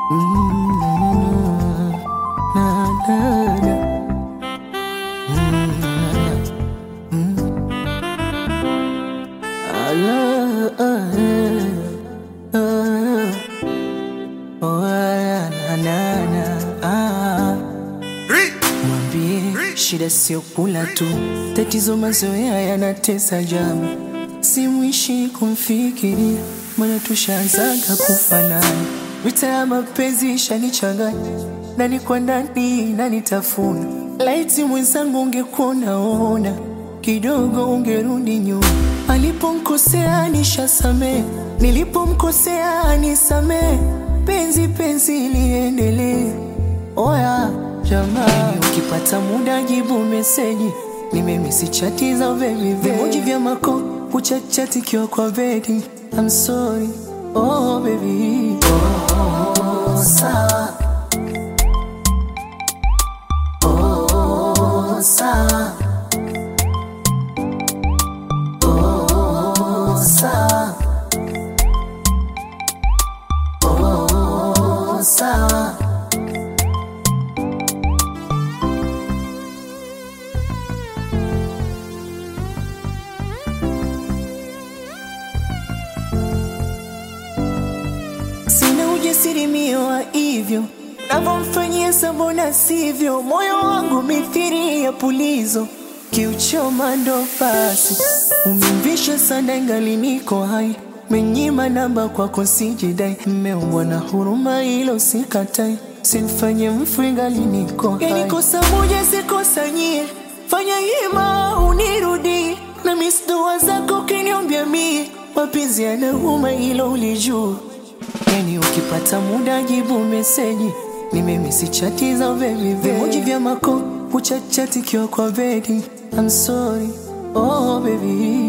Mwambie shida sio kula tu, tatizo mazoea yanatesa jamu, simwishi kumfikiria, maana tushaanzaga kufanana. Vita ya mapenzi ishanichanganya, ndani kwa ndani nanitafuna. Laiti mwenzangu ungekuonaona kidogo, ungerudi nyuma. Alipomkosea nishasamee, nilipomkosea nisamee, penzi penzi liendelee. Oya jamaa, ukipata muda jibu meseji, nimemisi chati za baby vimoji vya mako kuchachati kiwa kwa bedi. I'm sorry, oh baby, oh sawa, oh sawa, oh sawa, oh sawa. Sina ujasiri mio wa hivyo navyomfanyia sabona sivyo, moyo wangu mithiri ya pulizo, kiuchoma ndo basi. Umemvisha sana ingali niko hai, menyima namba kwako sijidai, mmeumbwa na huruma hilo sikatai, simfanye mfu ingali niko hai. Yani kosa moja sikosanyie, fanya hima unirudi na misdua zako kiniombya mie, mapenzi yanauma hilo ulijua Yani ukipata muda jibu meseji, nimemisi chati za baby vimoji vya mako kuchachati kiwa kwa bedi. I'm sorry, oh baby,